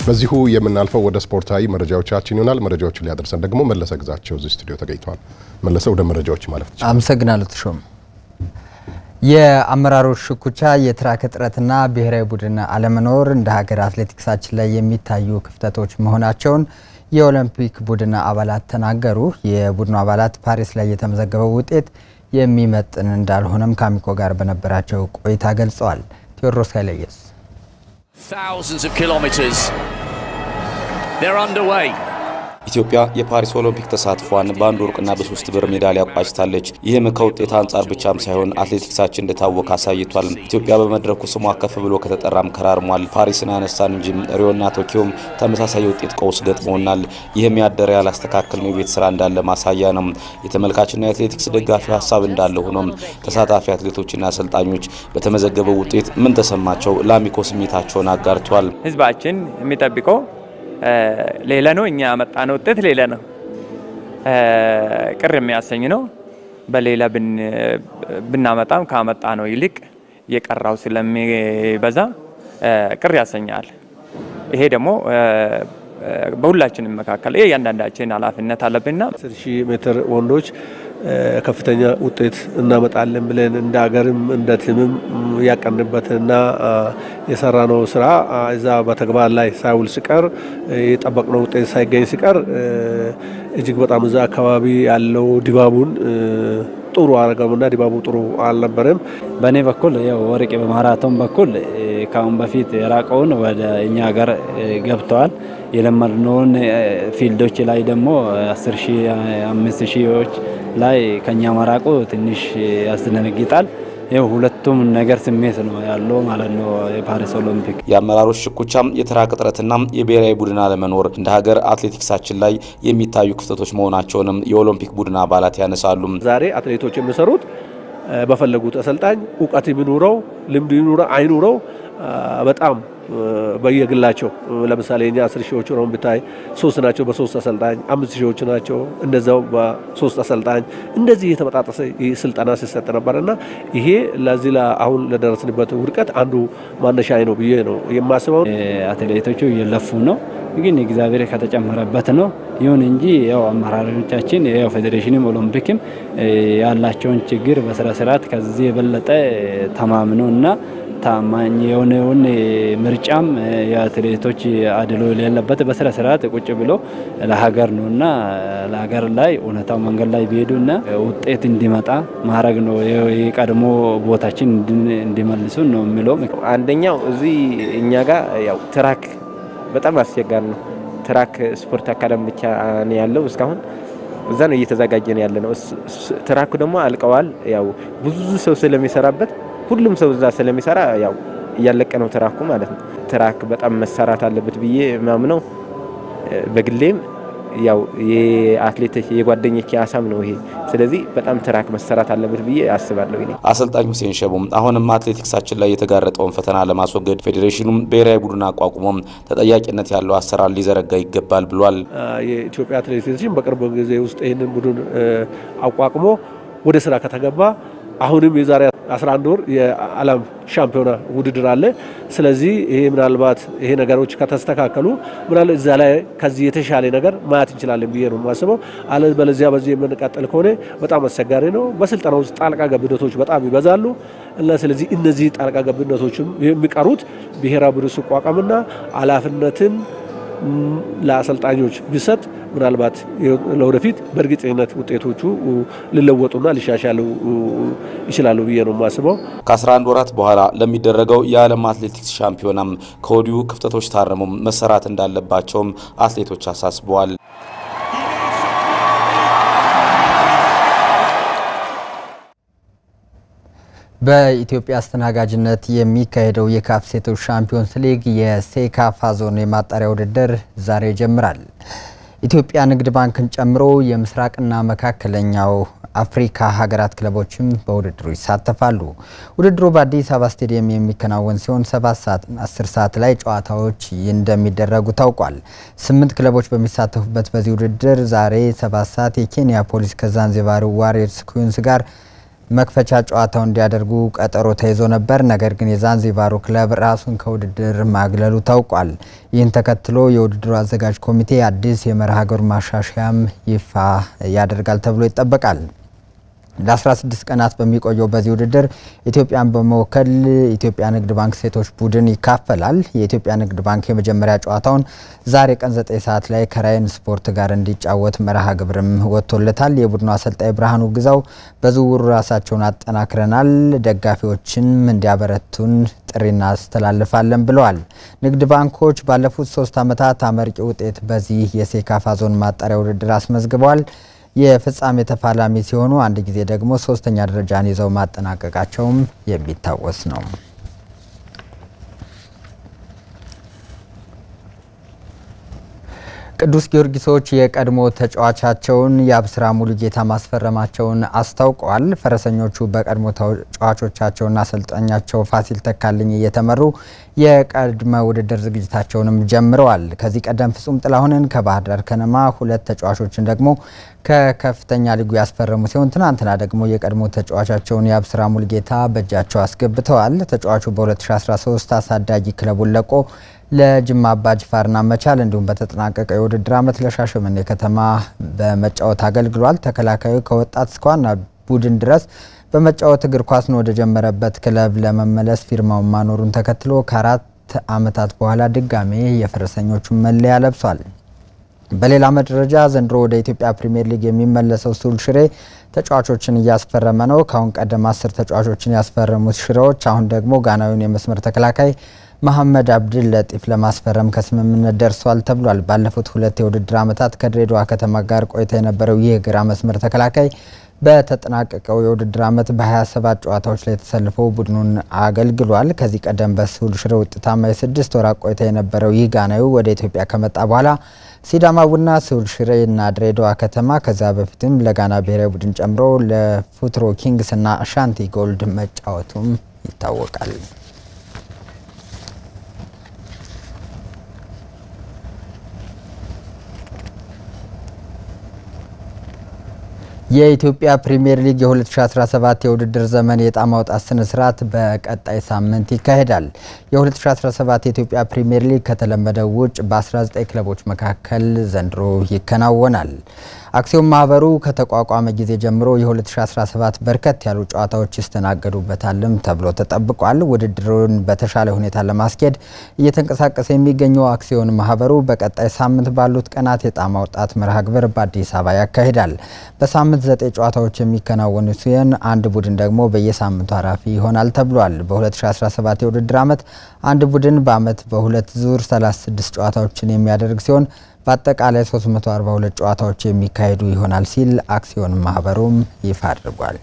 በዚሁ የምናልፈው ወደ ስፖርታዊ መረጃዎቻችን ይሆናል። መረጃዎችን ሊያደርሰን ደግሞ መለሰ ግዛቸው እዚህ ስቱዲዮ ተገኝተዋል። መለሰ ወደ መረጃዎች ማለት ይችላል። አመሰግናለሁ ተሾም። የአመራሮች ሽኩቻ፣ የትራክ እጥረትና ብሔራዊ ቡድን አለመኖር እንደ ሀገር አትሌቲክሳችን ላይ የሚታዩ ክፍተቶች መሆናቸውን የኦሎምፒክ ቡድን አባላት ተናገሩ። የቡድኑ አባላት ፓሪስ ላይ የተመዘገበው ውጤት የሚመጥን እንዳልሆነም ከአሚኮ ጋር በነበራቸው ቆይታ ገልጸዋል። ቴዎድሮስ ኃይለየስ Thousands of kilometres. They're underway. ኢትዮጵያ የፓሪስ ኦሎምፒክ ተሳትፏን በአንድ ወርቅና በሶስት ብር ሜዳሊያ ቋጭታለች። ይህም ከውጤት አንጻር ብቻም ሳይሆን አትሌቲክሳችን እንደታወቀ አሳይቷል። ኢትዮጵያ በመድረኩ ስሟ ከፍ ብሎ ከተጠራም ከራርሟል። ፓሪስን አነሳን እንጂ ሪዮና ቶኪዮም ተመሳሳይ የውጤት ቀውስ ገጥሞናል። ይህም ያደረ ያላስተካከልነው የቤት ስራ እንዳለ ማሳያ ነው። የተመልካችና የአትሌቲክስ ደጋፊ ሀሳብ እንዳለ ሆኖም ተሳታፊ አትሌቶችና አሰልጣኞች በተመዘገበው ውጤት ምን ተሰማቸው? ለአሚኮ ስሜታቸውን አጋርቷል። ህዝባችን የሚጠብቀው ሌላ ነው። እኛ ያመጣነው ውጤት ሌላ ነው። ቅር የሚያሰኝ ነው። በሌላ ብናመጣም ካመጣ ነው ይልቅ የቀራው ስለሚበዛ ቅር ያሰኛል። ይሄ ደግሞ በሁላችንም መካከል እያንዳንዳችን ኃላፊነት አለብንና አስር ሺህ ሜትር ወንዶች ከፍተኛ ውጤት እናመጣለን ብለን እንደ ሀገርም እንደ ቲምም ያቀንበትና የሰራነው ስራ እዛ በተግባር ላይ ሳይውል ሲቀር የጠበቅነው ውጤት ሳይገኝ ሲቀር እጅግ በጣም እዛ አካባቢ ያለው ድባቡን ጥሩ አረገምና ድባቡ ጥሩ አልነበረም። በእኔ በኩል ያው ወርቅ በማራቶን በኩል ከአሁን በፊት የራቀውን ወደ እኛ ሀገር ገብተዋል። የለመድነውን ፊልዶች ላይ ደግሞ አስር ሺህ አምስት ሺዎች ላይ ከኛ መራቁ ትንሽ ያስደነግጣል። ይኸው ሁለቱም ነገር ስሜት ነው ያለው ማለት ነው። የፓሪስ ኦሎምፒክ የአመራሮች ሽኩቻም፣ የትራክ እጥረትና የብሔራዊ ቡድን አለመኖር እንደ ሀገር አትሌቲክሳችን ላይ የሚታዩ ክፍተቶች መሆናቸውንም የኦሎምፒክ ቡድን አባላት ያነሳሉ። ዛሬ አትሌቶች የሚሰሩት በፈለጉት አሰልጣኝ እውቀት የሚኑረው ልምድ ይኑረው አይኑረው በጣም በየግላቸው ለምሳሌ እኛ አስር ሺዎቹ ነው ብታይ ሶስት ናቸው በሶስት አሰልጣኝ፣ አምስት ሺዎቹ ናቸው እንደዛው በሶስት አሰልጣኝ እንደዚህ የተበጣጠሰ ስልጠና ሲሰጥ ነበር እና ይሄ ለዚህ አሁን ለደረስንበት ውድቀት አንዱ ማነሻ ነው ብዬ ነው የማስበው። አትሌቶቹ እየለፉ ነው፣ ግን እግዚአብሔር ከተጨመረበት ነው። ይሁን እንጂ ያው አመራሮቻችን ያው ፌዴሬሽንም ኦሎምፒክም ያላቸውን ችግር በስነ ስርዓት ከዚህ የበለጠ ተማምነው እና ታማኝ የሆነውን ምርጫም የአትሌቶች አድሎ የሌለበት በስነ ስርዓት ቁጭ ብሎ ለሀገር ነው እና ለሀገር ላይ እውነታው መንገድ ላይ ቢሄዱና ውጤት እንዲመጣ ማድረግ ነው። የቀድሞ ቦታችን እንዲመልሱ ነው የሚለው። አንደኛው እዚህ እኛ ጋር ያው ትራክ በጣም አስቸጋሪ ነው። ትራክ ስፖርት አካዳሚ ብቻ ነው ያለው እስካሁን እዛ ነው እየተዘጋጀን ያለ ነው። ትራኩ ደግሞ አልቀዋል። ያው ብዙ ሰው ስለሚሰራበት ሁሉም ሰው እዛ ስለሚሰራ ያው እያለቀ ነው ትራኩ ማለት ነው። ትራክ በጣም መሰራት አለበት ብዬ ማምነው በግሌም ያው የአትሌቶች የጓደኞች ሀሳብ ነው ይሄ። ስለዚህ በጣም ትራክ መሰራት አለበት ብዬ አስባለሁ። እኔ አሰልጣኝ ሁሴን ሸቦም አሁንም አትሌቲክሳችን ላይ የተጋረጠውን ፈተና ለማስወገድ ፌዴሬሽኑም ብሔራዊ ቡድን አቋቁሞም ተጠያቂነት ያለው አሰራር ሊዘረጋ ይገባል ብሏል። የኢትዮጵያ አትሌቲክስን በቅርብ ጊዜ ውስጥ ይህንን ቡድን አቋቁሞ ወደ ስራ ከተገባ አሁንም የዛሬ 11 ወር የዓለም ሻምፒዮና ውድድር አለ። ስለዚህ ይሄ ምናልባት ይሄ ነገሮች ከተስተካከሉ ምናልባት እዛ ላይ ከዚህ የተሻለ ነገር ማየት እንችላለን ብዬ ነው የማስበው። አለበለዚያ በዚህ የምንቀጥል ከሆነ በጣም አስቸጋሪ ነው። በስልጠና ውስጥ ጣልቃ ገብነቶች በጣም ይበዛሉ እና ስለዚህ እነዚህ ጣልቃ ገብነቶችም የሚቀሩት ብሔራዊ ቡድን ሲቋቋምና ኃላፊነትን ለአሰልጣኞች ቢሰጥ ምናልባት ለወደፊት በእርግጠኝነት ውጤቶቹ ሊለወጡና ሊሻሻሉ ይችላሉ ብዬ ነው የማስበው። ከ11 ወራት በኋላ ለሚደረገው የዓለም አትሌቲክስ ሻምፒዮናም ከወዲሁ ክፍተቶች ታርመው መሰራት እንዳለባቸውም አትሌቶች አሳስበዋል። በኢትዮጵያ አስተናጋጅነት የሚካሄደው የካፍ ሴቶች ሻምፒዮንስ ሊግ የሴካፋ ዞን የማጣሪያ ውድድር ዛሬ ይጀምራል። ኢትዮጵያ ንግድ ባንክን ጨምሮ የምስራቅና መካከለኛው አፍሪካ ሀገራት ክለቦችም በውድድሩ ይሳተፋሉ። ውድድሩ በአዲስ አበባ ስቴዲየም የሚከናወን ሲሆን ሰባት ሰዓት አስር ሰዓት ላይ ጨዋታዎች እንደሚደረጉ ታውቋል። ስምንት ክለቦች በሚሳተፉበት በዚህ ውድድር ዛሬ ሰባት ሰዓት የኬንያ ፖሊስ ከዛንዚባሩ ዋሪየርስ ኩዊንስ ጋር መክፈቻ ጨዋታው እንዲያደርጉ ቀጠሮ ተይዞ ነበር። ነገር ግን የዛንዚባሩ ክለብ ራሱን ከውድድር ማግለሉ ታውቋል። ይህን ተከትሎ የውድድሩ አዘጋጅ ኮሚቴ አዲስ የመርሃ ግብር ማሻሻያም ይፋ ያደርጋል ተብሎ ይጠበቃል። ለ16 ቀናት በሚቆየው በዚህ ውድድር ኢትዮጵያን በመወከል ኢትዮጵያ ንግድ ባንክ ሴቶች ቡድን ይካፈላል። የኢትዮጵያ ንግድ ባንክ የመጀመሪያ ጨዋታውን ዛሬ ቀን 9 ሰዓት ላይ ከራይን ስፖርት ጋር እንዲጫወት መርሃ ግብርም ወጥቶለታል። የቡድኑ አሰልጣኝ ብርሃኑ ግዛው በዝውውሩ ራሳቸውን አጠናክረናል፣ ደጋፊዎችን እንዲያበረቱን ጥሪ እናስተላልፋለን ብለዋል። ንግድ ባንኮች ባለፉት ሶስት ዓመታት አመርቂ ውጤት በዚህ የሴካፋ ዞን ማጣሪያ ውድድር አስመዝግበዋል። የፍጻሜ ተፋላሚ ሲሆኑ አንድ ጊዜ ደግሞ ሶስተኛ ደረጃን ይዘው ማጠናቀቃቸውም የሚታወስ ነው። ቅዱስ ጊዮርጊሶች የቀድሞ ተጫዋቻቸውን የአብስራ ሙሉጌታ ማስፈረማቸውን አስታውቀዋል። ፈረሰኞቹ በቀድሞ ተጫዋቾቻቸውና አሰልጣኛቸው ፋሲል ተካልኝ እየተመሩ የቅድመ ውድድር ዝግጅታቸውንም ጀምረዋል። ከዚህ ቀደም ፍጹም ጥላሁንን ከባህር ዳር ከነማ፣ ሁለት ተጫዋቾችን ደግሞ ከከፍተኛ ሊጉ ያስፈረሙ ሲሆን ትናንትና ደግሞ የቀድሞ ተጫዋቻቸውን የአብስራ ሙሉጌታ በእጃቸው አስገብተዋል። ተጫዋቹ በ2013 አሳዳጊ ክለቡን ለቆ ለጅማ አባጅፋርና መቻል እንዲሁም በተጠናቀቀው የውድድር ዓመት ለሻሸመኔ ከተማ በመጫወት አገልግሏል። ተከላካዩ ከወጣት እስከ ዋና ቡድን ድረስ በመጫወት እግር ኳስን ወደ ጀመረበት ክለብ ለመመለስ ፊርማውን ማኖሩን ተከትሎ ከአራት ዓመታት በኋላ ድጋሜ የፈረሰኞቹን መለያ ለብሷል። በሌላ መደረጃ ዘንድሮ ወደ ኢትዮጵያ ፕሪምየር ሊግ የሚመለሰው ሱል ሽሬ ተጫዋቾችን እያስፈረመ ነው። ከአሁን ቀደም አስር ተጫዋቾችን ያስፈረሙት ሽሬዎች አሁን ደግሞ ጋናዊውን የመስመር ተከላካይ መሐመድ አብድል ለጢፍ ለማስፈረም ከስምምነት ደርሷል ተብሏል። ባለፉት ሁለት የውድድር ዓመታት ከድሬዳዋ ከተማ ጋር ቆይታ የነበረው ይህ ግራ መስመር ተከላካይ በተጠናቀቀው የውድድር ዓመት በ27 ጨዋታዎች ላይ ተሰልፎ ቡድኑን አገልግሏል። ከዚህ ቀደም በስሁል ሽሬ ውጤታማ የስድስት ወራት ቆይታ የነበረው ይህ ጋናዊ ወደ ኢትዮጵያ ከመጣ በኋላ ሲዳማ ቡና፣ ስሁል ሽሬ እና ድሬዳዋ ከተማ ከዚያ በፊትም ለጋና ብሔራዊ ቡድን ጨምሮ ለፉትሮ ኪንግስ እና አሻንቲ ጎልድ መጫወቱም ይታወቃል። የኢትዮጵያ ፕሪምየር ሊግ የ2017 የውድድር ዘመን የዕጣ ማውጣት ስነ ስርዓት በቀጣይ ሳምንት ይካሄዳል። የ2017 የኢትዮጵያ ፕሪምየር ሊግ ከተለመደው ውጭ በ19 ክለቦች መካከል ዘንድሮ ይከናወናል። አክሲዮን ማህበሩ ከተቋቋመ ጊዜ ጀምሮ የ2017 በርከት ያሉ ጨዋታዎች ይስተናገዱበታልም ተብሎ ተጠብቋል። ውድድሩን በተሻለ ሁኔታ ለማስኬድ እየተንቀሳቀሰ የሚገኘው አክሲዮን ማህበሩ በቀጣይ ሳምንት ባሉት ቀናት የዕጣ ማውጣት መርሃ ግብር በአዲስ አበባ ያካሂዳል። በሳምንት ዘጠኝ ጨዋታዎች የሚከናወኑ ሲሆን አንድ ቡድን ደግሞ በየሳምንቱ አራፊ ይሆናል ተብሏል። በ2017 የውድድር ዓመት አንድ ቡድን በዓመት በሁለት ዙር 36 ጨዋታዎችን የሚያደርግ ሲሆን በአጠቃላይ 342 ጨዋታዎች የሚካሄዱ ይሆናል ሲል አክሲዮን ማህበሩም ይፋ አድርጓል።